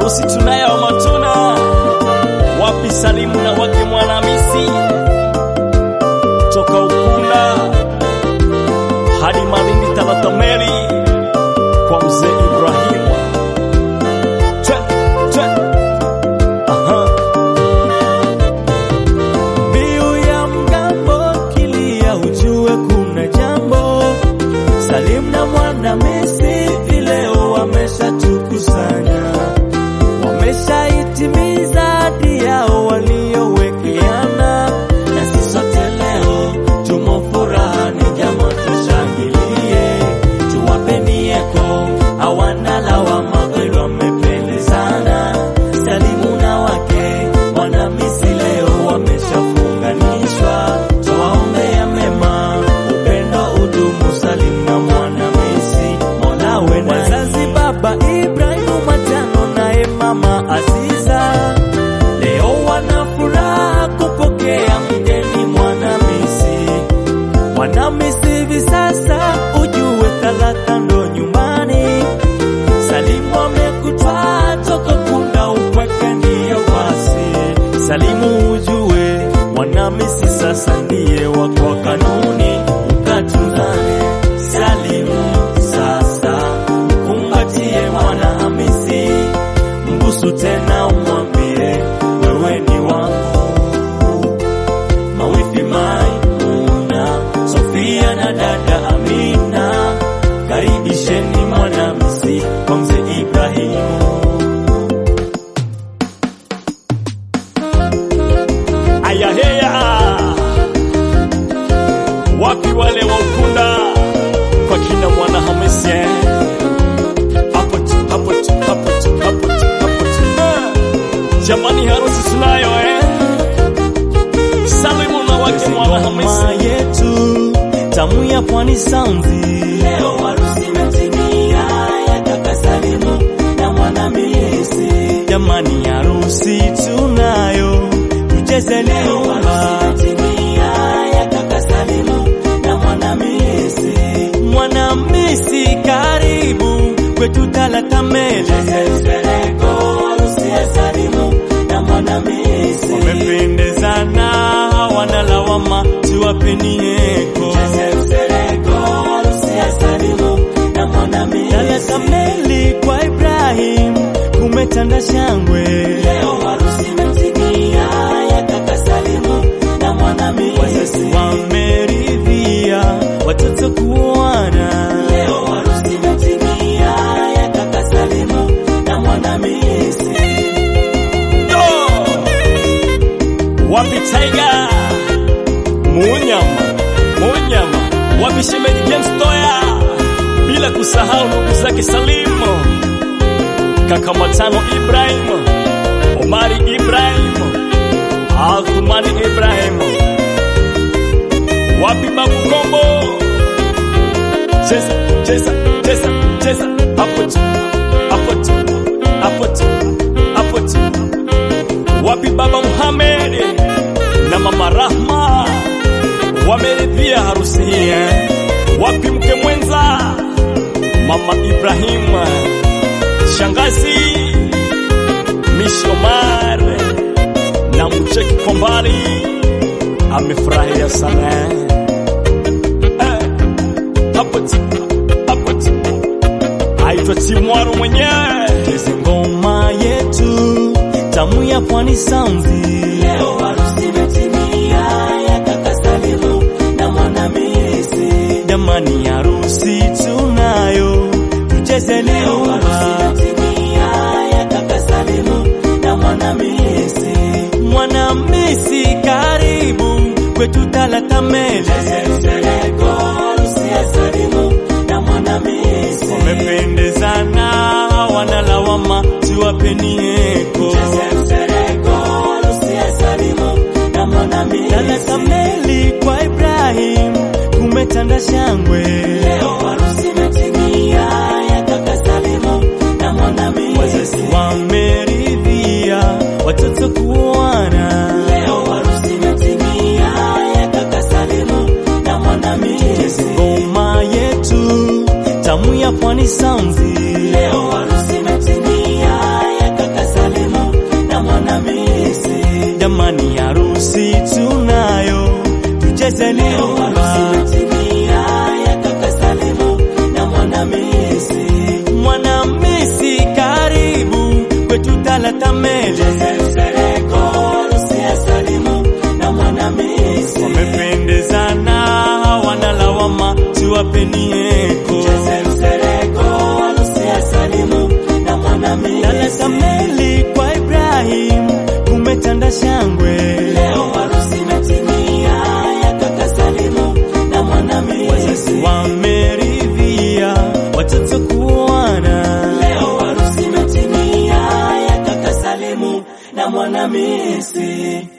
harusi tunayo matuna wapi Salimu na wake Mwanamisi toka Ukunda hadi Malindi Talatameli kwa mzee Ibrahimu Twe, twe. Aha. Mbiu ya mgambo kilia, ujue kuna jambo. Salim na Mwanamisi vileo wameshatukusanya, wameshaitimiza ahadi yao waliowekeana, na sisi sote leo tumo furahani, jama tushangilie, tuwapeni eko, hawana lawama, kweli wamependezana. Salimu na wake Mwanamisi leo wameshafunganishwa, twawaombea mema, upendo udumu. Salim na Mwanamisi, Mola we na wazazi, baba Ibrahimu Matano naye mama Aziza, leo wana furaha kupokea mgeni Mwanamisi. Mwanamisi hivi sasa ujue talaka ndo nyumbani. Salimu amekutwaa toka Kunda, upweke ndiyo basi. Salimu ujue Mwanamisi sasa ndiye wako kanuni, ukatunzane. Salimu sasa kumbatie Mwanamisi, mbusu tena umwambie wewe ni wangu mawifi Maimuna, Sofia na dada Amina, karibisheni Mwanamisi kwa mzee Ibrahimu. Ayaheya, wapi wale wa Ukunda kwa kina mwana Hamisi eh? hapo tu, hapo tu, hapo tu, hapo tu, hapo tu. Eh, Jamani, harusi tunayo eh? Salimu na wake mwana Ngoma Hamisi yetu tamu ya pwani sounds, leo harusi imetimia ya kaka Salimu na Mwanamisi. Jamani, harusi tunayo tucheze leo, harusi imetimia ya kaka Salimu na Mwanamisi. Mwanamisi karibu kwetu Talatamele, Sereko harusi ya Salimu na Mwanamisi wamependezana, hawana lawama, tuwapeni eko. Talatameli kwa Ibrahim kumetanda shangwe, leo harusi imetimia ya kaka Salimu na Mwanamisi. Wazazi wameridhia watoto kuoana, leo harusi imetimia ya kaka Salimu na Mwanamisi. Yo! wapi Tiger Munyama Munyama wapi shemeji James Toya bila kusahau ndugu zake Salimu kaka Matano Ibrahim Omari Ibrahim Athumani Ibrahim wapi Babu Kombo cheza cheza cheza cheza hapo tu hapo tu hapo tu hapo tu wapi baba Muhammad na mama Rahma wameridhia harusi hii eh? wapi mke mwenza mama Ibrahim shangazi Mishi Omar na mcheki kwa mbali amefurahia sana eh? hapo tu hapo tu aitwa Timwaro mwenyewe Cheze ngoma yetu tamu ya pwani sounds, leo harusi imetimia ya kaka Salimu na Mwanamisi. Jamani, harusi tunayo tucheze leo, harusi imetimia ya kaka Salimu na Mwanamisi. Mwanamisi karibu kwetu Talatamele, Sereko harusi ya Salimu na Mwanamisi wamependezana, hawana lawama, tuwapeni eko. Talatameli kwa Ibrahim kumetanda shangwe, leo harusi imetimia ya kaka Salimu na Mwanamisi. Wazazi wameridhia watoto kuoana, leo harusi imetimia ya kaka Salimu na Mwanamisi. Ngoma yetu tamu ya pwani sounds, leo harusi imetimia ya kaka Penieko. Cheze msereko, harusi ya Salimu na Mwanamisi. Naleta meli kwa Ibrahim, kumetanda shangwe. Leo harusi imetimia ya kaka Salimu na Mwanamisi. Wazazi wameridhia watoto kuoana. Leo harusi imetimia ya kaka Salimu na Mwanamisi.